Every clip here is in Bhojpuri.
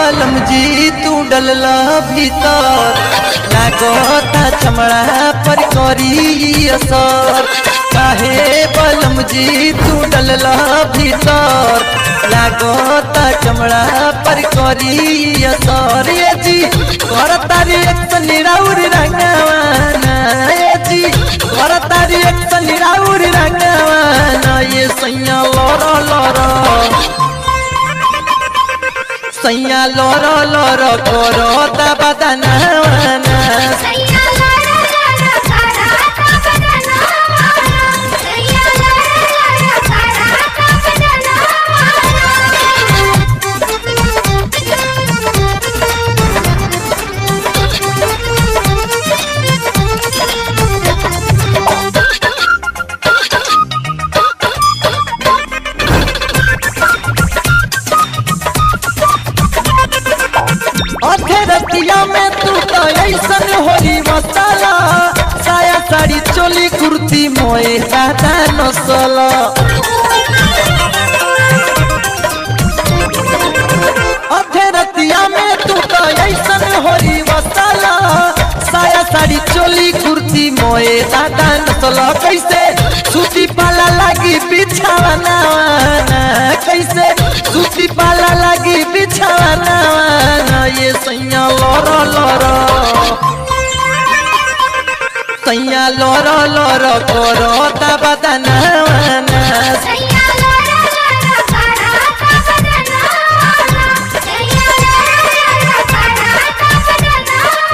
बलम जी तू डलला भीतर लागता चमड़ा पर करी असर काहे बलम जी तू डलला भीतर लागता चमड़ा पर करी असर ये जी करता रे एक निराउर रंगवाना ये जी करता रे एक निराउर रंगवाना ये सैया लर लर सैया लर लर करो बदनावाना सैया लारा लारा सारा का बदनामा सैया लारा लारा सारा का अधे रतिया में तू तो ऐसन होली मसाला साया साड़ी चोली कुर्ती मोए दादा नसला अधे रतिया में तू तो ऐसन होली मसाला साया साड़ी चोली कुर्ती मोए दादा नसला कैसे सूती पाला लगी बिछावाना कैसे सूती पाला लगी बिछावाना ये सैया लर लर सैया लर लर करो बदनावाना सैया लारा लारा सारा का बदनामा सैया लारा लारा सारा का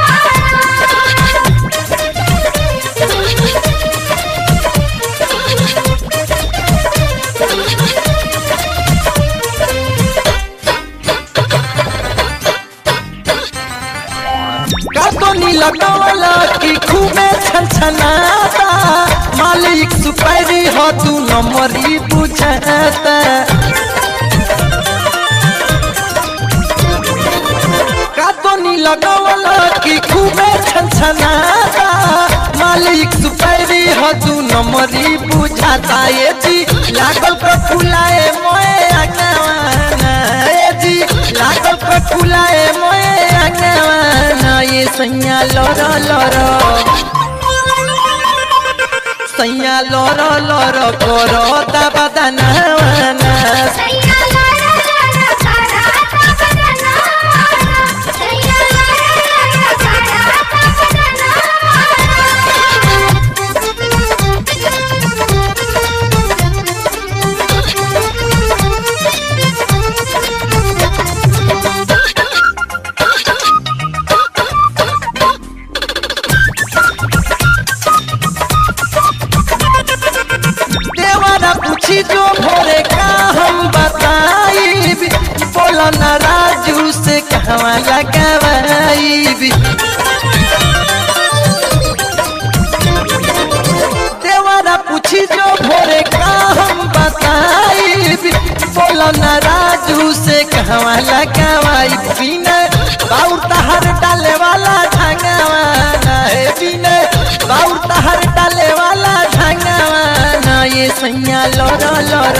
कातोनी लगावला की खूबे छनछनाता मालिक सुपारी हो तू नंबरी बुझाता कातोनी लगावला की खूबे छनछनाता मालिक सुपारी हो तू नंबरी बुझाता ये जी लागल पर फुलाए मोए अगवाना ये जी लागल पर फुलाए मोए अगवाना ये सैया लर लर सैया लर लर करो बदनावाना सैया लारा लारा सारा का बदनामा सैया लारा लारा सारा का देवारा पूछी जो भोरे का हम बताई बोला ना राजू से कहवा लगवाई देवारा पूछी जो भोरे का हम बताई बोला ना राजू से कहवा लगवाई बिना बाउर तहर डाले वाला ढंगवाना है बिना बाउर तहर डाले वाला ढंगवाना ये सैया लर लर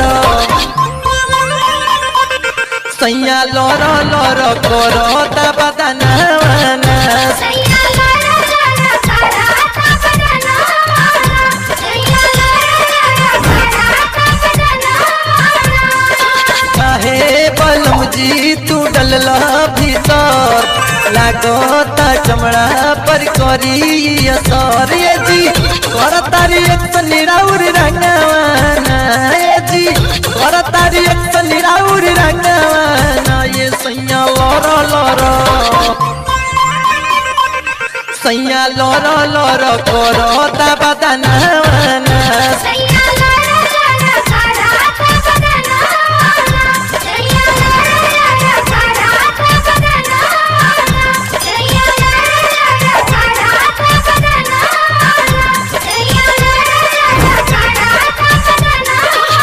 सैया लर लर करो बदनावाना सैया लारा लारा सारा का बदनामा सैया लारा लारा सारा का काहे बलम जी तू डलला भीतर लागता चमड़ा पर करी असर ये जी करता रे एक निराउर रंगवाना ये जी करता रे एक निराउर रंगवाना ये सैया लर लर सैया लर लर करो बदनावाना सैया लारा लारा सारा का बदनामा सैया लारा लारा सारा का बदनामा सैया लारा लारा सारा का बदनामा सैया लारा लारा सारा का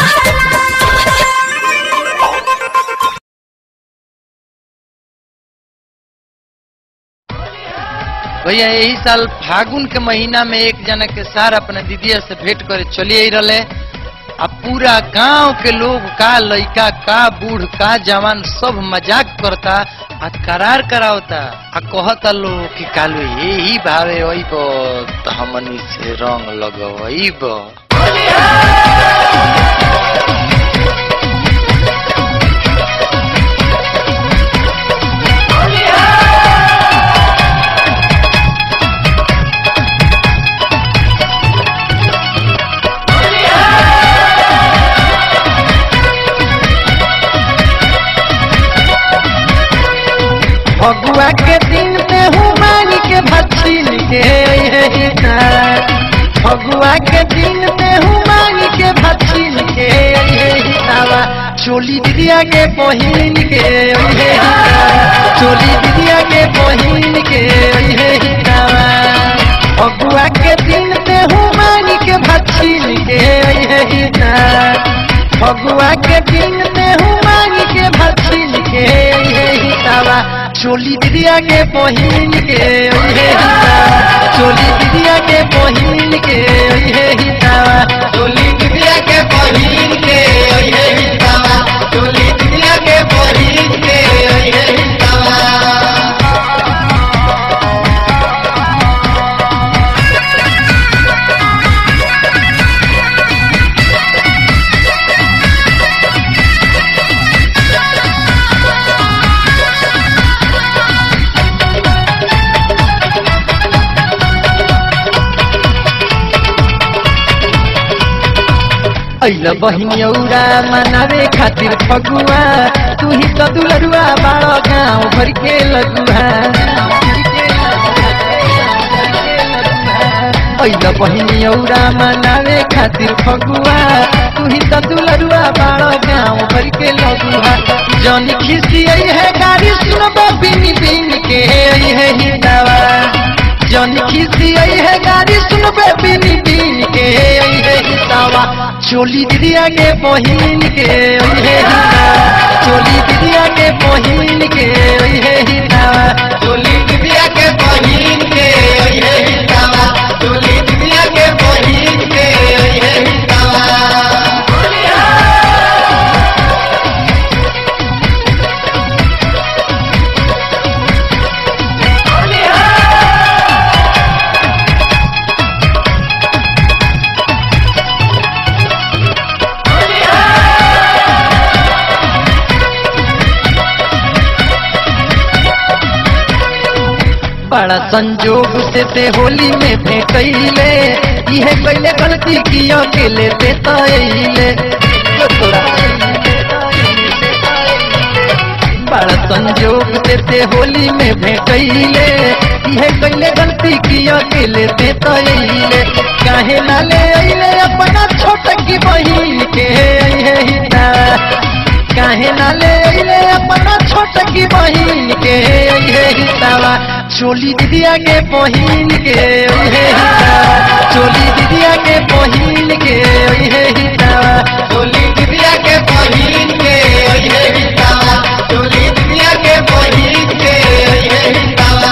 भैया यही साल फागुन के महीना में एक जना के सार अपने दीदिया से भेंट करे चली आई रहे आ पूरा गांव के लोग का लइका का बूढ़ का जवान सब मजाक करता आ करार करावता आ कहता लोग कि कालू यही भावे ओइब त हमनी से रंग लगवइब फगुआ के दिन में हूँ मांग के भछिन के यही तार फगुआ के दिन में हूँ मांग के भछिन के यही तावा चोली दिदिया के बहिन के यही तार चोली दिदिया के बहिन के यही तावा फगुआ के दिन में हूँ मांग के भछिन के यही तार फगुआ के दिन में हूँ मांग के भछिन के यही तावा चोली दिदिया के बहिन के ओहे हितावा चोली दिदिया के बहिन के ओहे हितावा चोली दिदिया के बहिन के ओहे हितावा चोली दिदिया के बहिन के ओहे हितावा ऐल बहिनियौरा मनावे खातिर फगुआ तू ही तो दुलरुआ बाड़ो गाँव भर के लगुआ ऐल बहिनियौरा मनावे खातिर फगुआ तू ही तो दुलरुआ बाड़ो गाँव भर के लगुआ जन खिसी है गाड़ी सुनबो बिन बिन के है हिदावा जन खिसी है गाड़ी सुनबे बिन बिन के है हिदावा चोली दिदिया के बहिन के ओहे हिदावा चोली दिदिया के बहिन के ओहे हिदावा चोली दिदिया के बहिन के ओहे हिदावा चोली दिदिया के बहिन के ओहे हिदावा बड़ा संजोग से ते होली में भेटैले इहे कैले गलती किया के ले ते तैले बड़ा संजोग से ते होली में भेटैले इहे कैले गलती किया के ले ते तैले काहे ना ले अइले अपना छोट की बहिन के अइहे हिता काहे ना ले अइले अपना छोट की बहिन के अइहे हितावा चोली दिदिया के बहिन के ओहे हितावा चोली दिदिया के बहिन के ओहे हितावा चोली दिदिया के बहिन के ओहे हितावा चोली दिदिया के बहिन के ओहे हितावा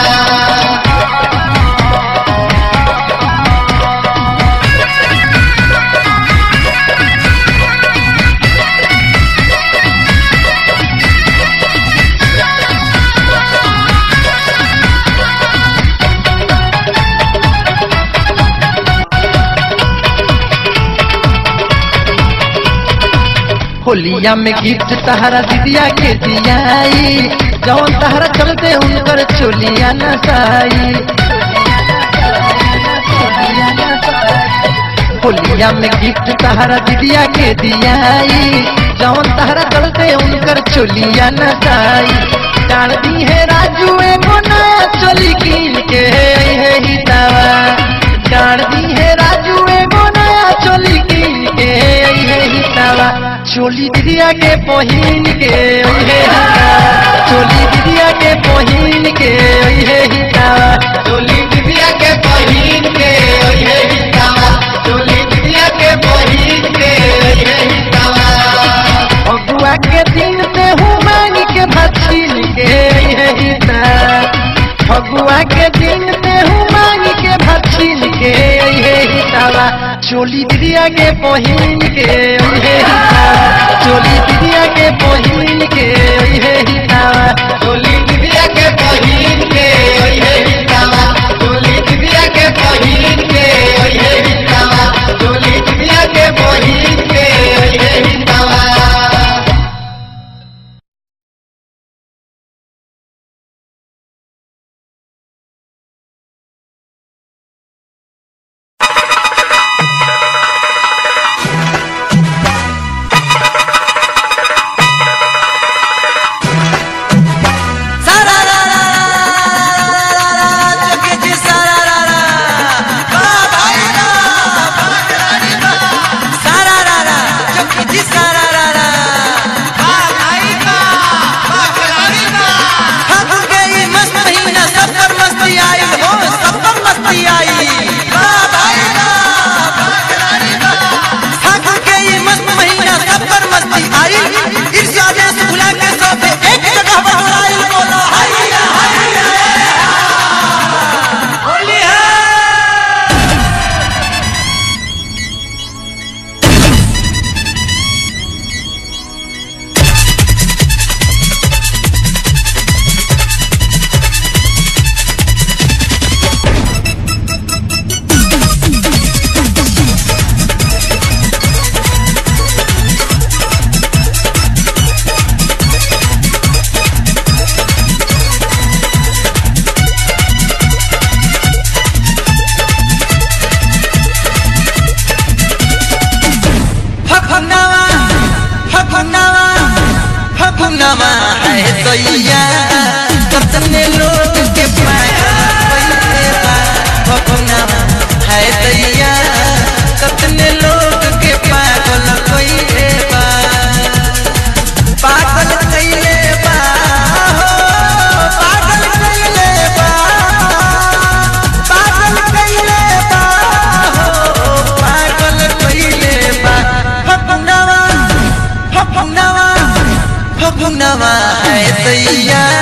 होलिया में गिफ्ट तहरा दिदिया के दियाई जौन तहरा चलते उनकर चोलिया नसाई होलिया में गिफ्ट तहरा दिदिया के दियाई जौन तहरा चलते उनकर चोलिया नसाई डाल दी है राजू एगो नया चोली कीन के है हितावा डाल दी है राजू एगो नया चोली कीन के है हितावा चोली दिदिया के बहिन के ओहे हितावा चोली दिदिया के बहिन के ओहे हितावा चोली दिदिया के बहिन के ओहे हितावा चोली दिदिया के बहिन के ओहे हितावा फगुआ के दिन में हूँ मांग के भछिन के ओहे हिता फगुआ के दिन में हूँ मांग के भछिन के ओहे हितावा चोली दिदिया के पहिन के ओहे हितावा चोली दिदिया के पहिन के ओहे हितावा चोली दिदिया के पहिन के ओहे हितावा चोली दिदिया के पहिन के ओहे हितावा चोली दिदिया के पहिन के ओहे हितावा फगुनवा फगुनवा फगुनवा है दैया कतने लोग के पागल फगुनवा है दैया कतने लोग के पागल कइले बा पागल कइले बा हो पागल कइले बा पागल कइले बा हो पागल कइले बा फगुनवा फगुनवा फगुनवा है दैया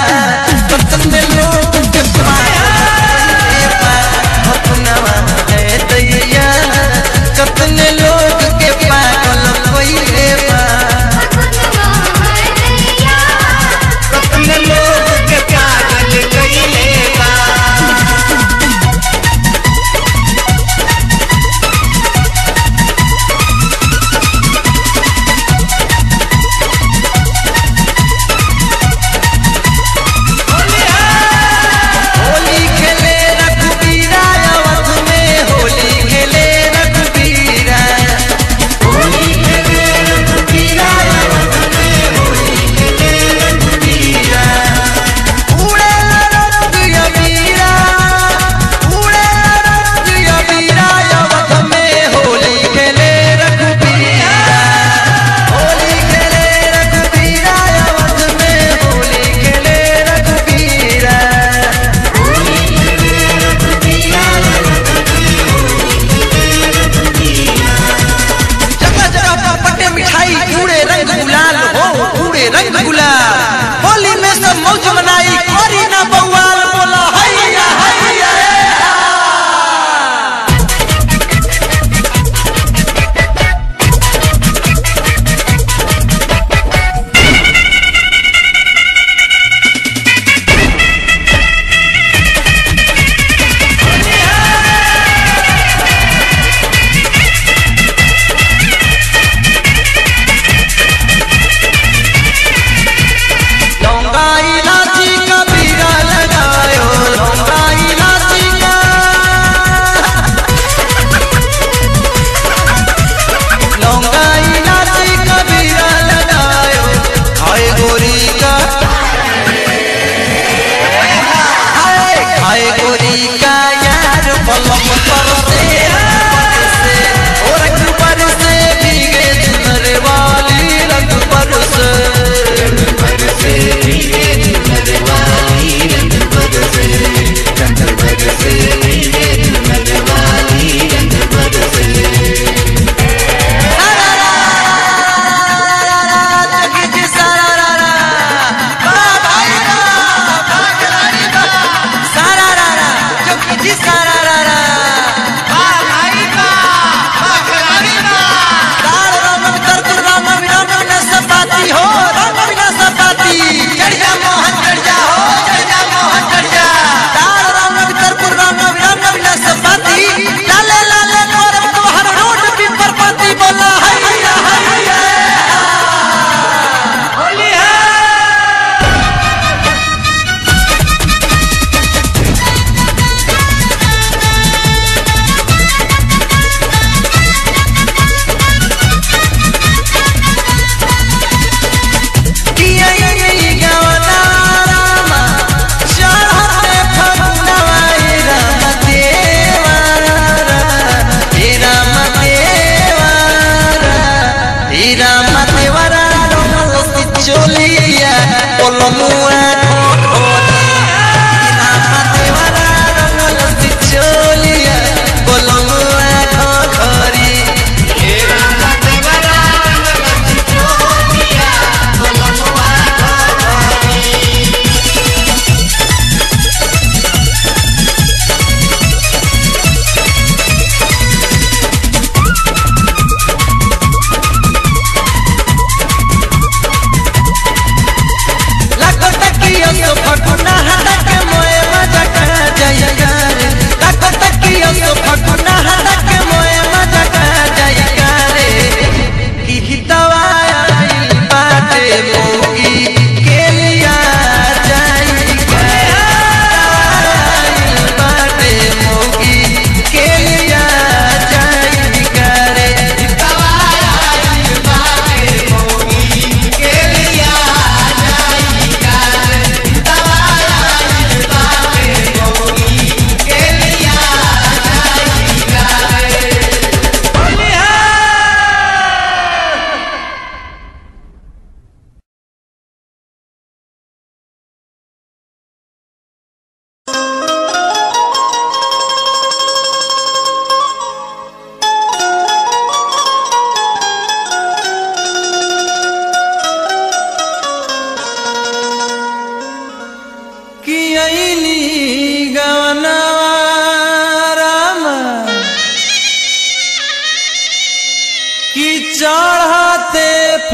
चढ़ते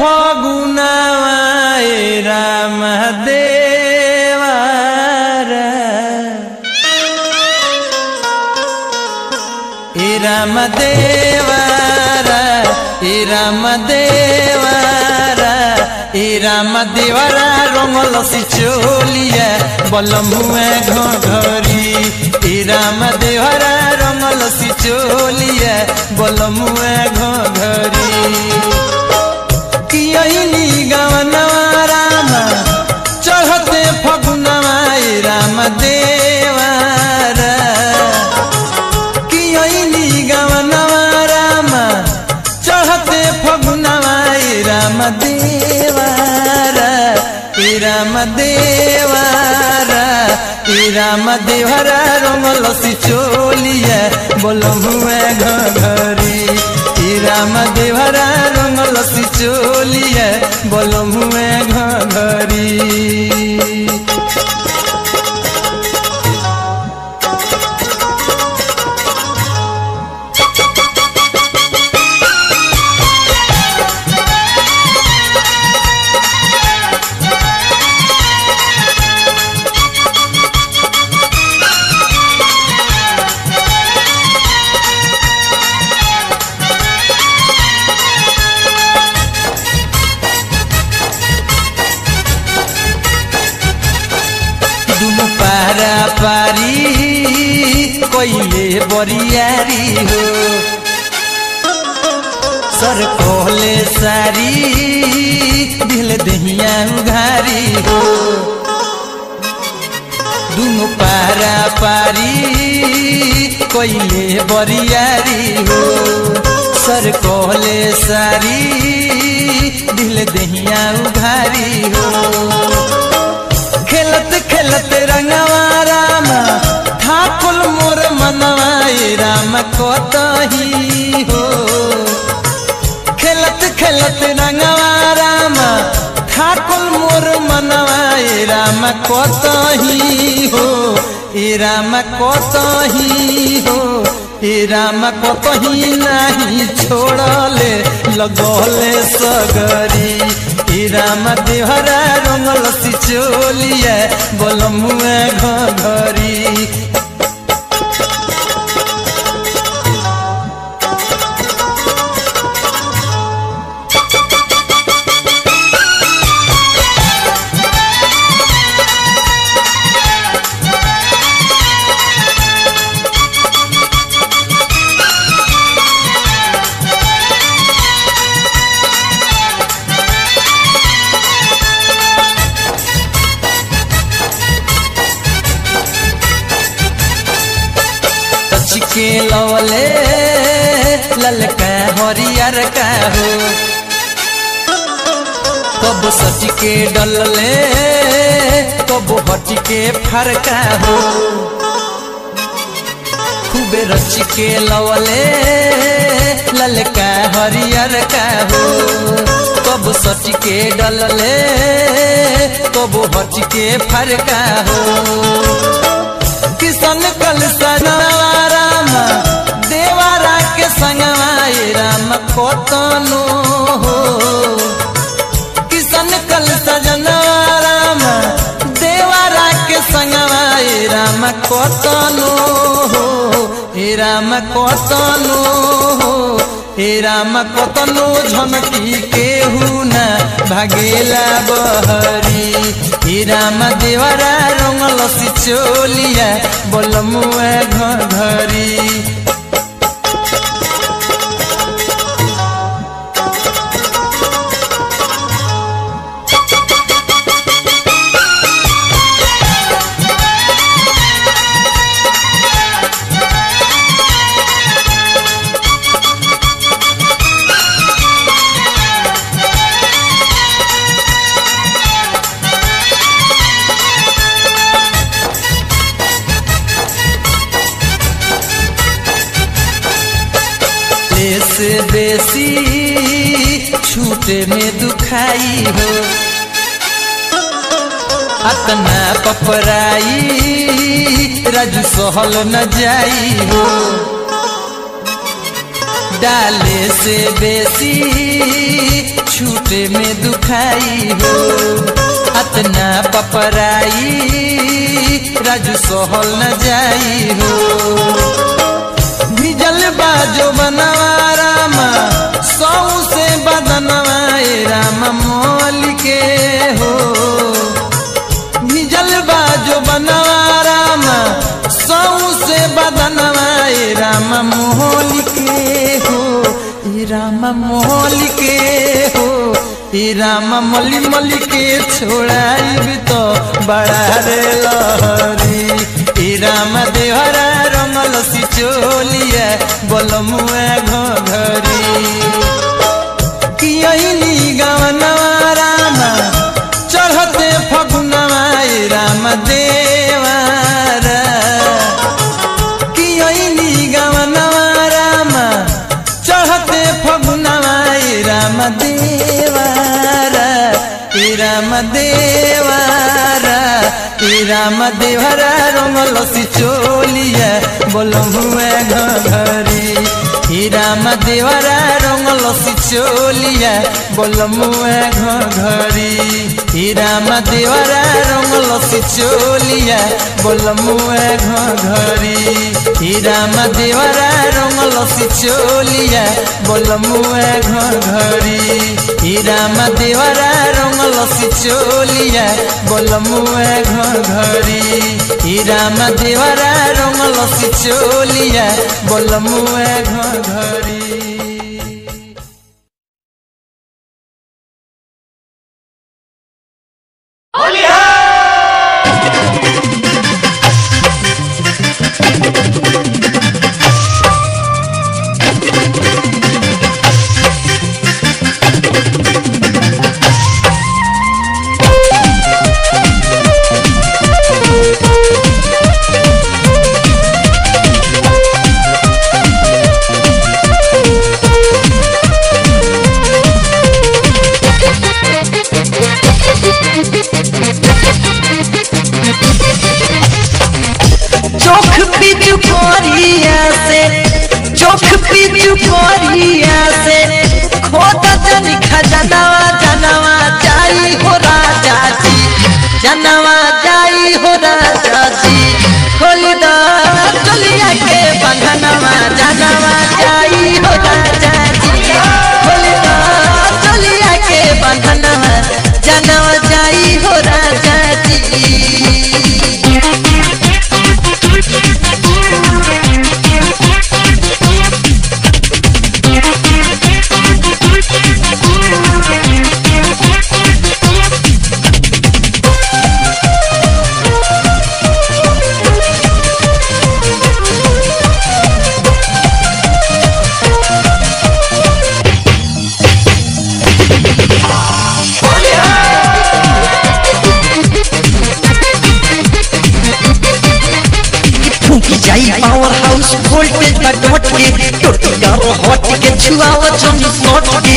फगुनाए राम देवारा ए राम देवारा ए राम देवारा ए राम देवारा रंगल सिचोलिया बलमुए घरी ए राम देवारा रंगल सिचोलिया बलमुए घरी कियनी गवनवा राम चढ़ते फगुनवा ए राम देवारा कियनी गवनवा राम चढ़ते फगुनवा ए राम देवारा ए राम देवारा ए राम देवरा रंगल सिचोलिया बोलमुए घरी ए राम देवरा रंगल सिचोलिया बोलमुए घरी दुनु पारा पारी कोइले बरियारी हो सर कोहले सारी दिल दहिया उघारी हो दुनु पारा पारी कोइले बरियारी हो सर कोहले सारी दिल दहिया उघारी हो खेलत खेलत रंगवा राम ठाकुर मोर मनवा ए राम कोतही हो खेलत खेलत रंगवा राम ठाकुर मोर मनवा ए राम कोतही हो ए राम कोतही हो ए राम कोतही नाही छोड़ले लगले सगरी ए राम देहरा रंगल सिचोलिया बोलमुए घरी के लवले ललका हरियर का हो कब सच के डलले कब हट के फरका हो खूबे रच के लवले ललका हरियर का हो कब सच के डलले कब हट के फरका हो किसन कल सजनवा राम देवारा के संगवा ए राम कोतनो हो किसन कल सजनवा राम देवारा के संगवा ए राम कोतनो हो ए राम कोतनो हो ए राम कोतनो झनकी केहू न भागेला बहरी ए राम देवरा रंगल सिचोलिया बोलमुआ घरी से बेसी छूटे में दुखाई हो अतना पपराई राजू सहल न जाई हो डाले से बेसी छूटे में दुखाई हो अतना पपराई राजू सहल न जाई हो भिजल बाजो बनवा रामा सौ से बदनवा ए राम मोल के हो भिजल बाजो बनवा रामा सौ से बदनवा ए राम मोल के हो ए राम मोल के हो ए राम मली मली के छोड़ाई तो बड़ा रे लहरी ए राम देहरा रंगल सिचोलिया बलमुआ घरी कियनी गवनवा रामा चढ़ते फगुनवा ए राम देवारा कियनी गवनवा रामा चढ़ते फगुनवा ए राम देवारा ए राम देवारा ए राम देवरा रंगल सिचोलिया बोलमुआ घरी हे राम देवरा रंगल सिचोलिया बोलमुआ घरी हे राम देवरा रंगल सिचोलिया बोलमुआ घरी हे राम देवरा रंगल सिचोलिया बोलमुआ घरी हे राम देवरा रंगल सिचोलिया बोलमुआ घरी हे राम देवरा रंगल सिचोलिया बोलमुआ घरी चोख पीछू कोरिया से चोख पीछू कोरिया से खोद जन खजनवा जनवा जाई हो राजा जी जनवा जाई हो राजा जी खोल दा चलिया के बंधनवा जनवा जाई हो राजा जी खोल दा चलिया के बंधनवा जनवा जाई हो राजा जी फूकी जाई पावर हाउस वोल्टेज पर डॉट के टोटी करो हट के छुआओ जमी नोट के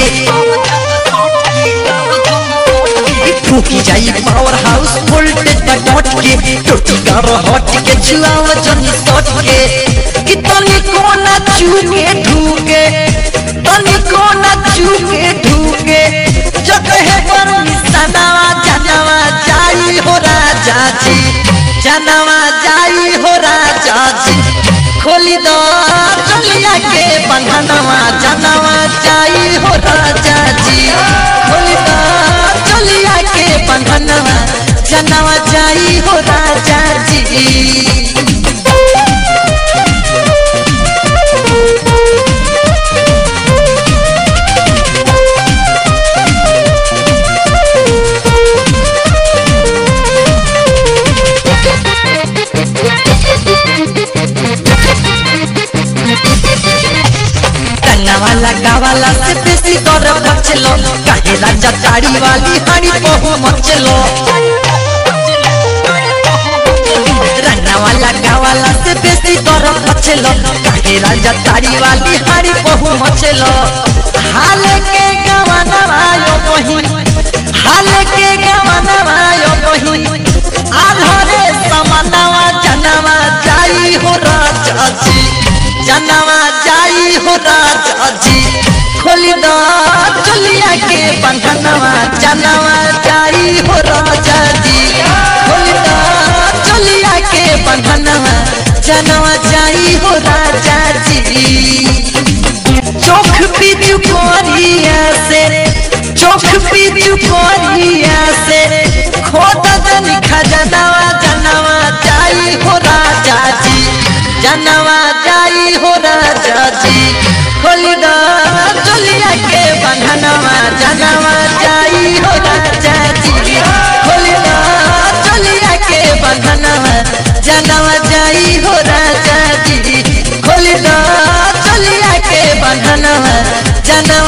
फूकी जाई पावर हाउस वोल्टेज पर डॉट के टोटी करो हट के छुआओ जमी नोट के कि तनी कोना चूके ढूके तनी कोना चूके ढूके जगह पर निशानावा जानवा जाई हो राजा जी जानवा जाई हो राजा जी खोली दो चलिया के बंधनवा जानवा जाई हो राजा जी खोली दो चलिया के बंधनवा जानवा जाई हो राजा जी रंगा वाला गावाला से बेसी दर बचलो काहे राजा ताड़ी वाली हाड़ी बहु मचलो रंगा वाला गावाला से बेसी दर बचलो काहे राजा ताड़ी वाली हाड़ी बहु मचलो हाल के गवाना वायो कहीं हाल के गवाना वायो कहीं आधरे समानवा जनवा जाई हो राजा जी जनवा जाई हो राजा जी खोली द चलिया के बंधनवा जनवा जाई हो राजा जी खोली द चलिया के बंधनवा जनवा जाई हो राजा जी चोख पीछू कोरिया से चोख पीछू कोरिया से खोद दन खजनवा जनवा जाई हो राजा जी जनवा जाई हो राजा जी खोली द चलिया के बंधनवा जनवा जाई हो राजा जी खोली द चलिया के बंधनवा जनवा जाई हो राजा जी खोली द चलिया के बंधनवा जनवा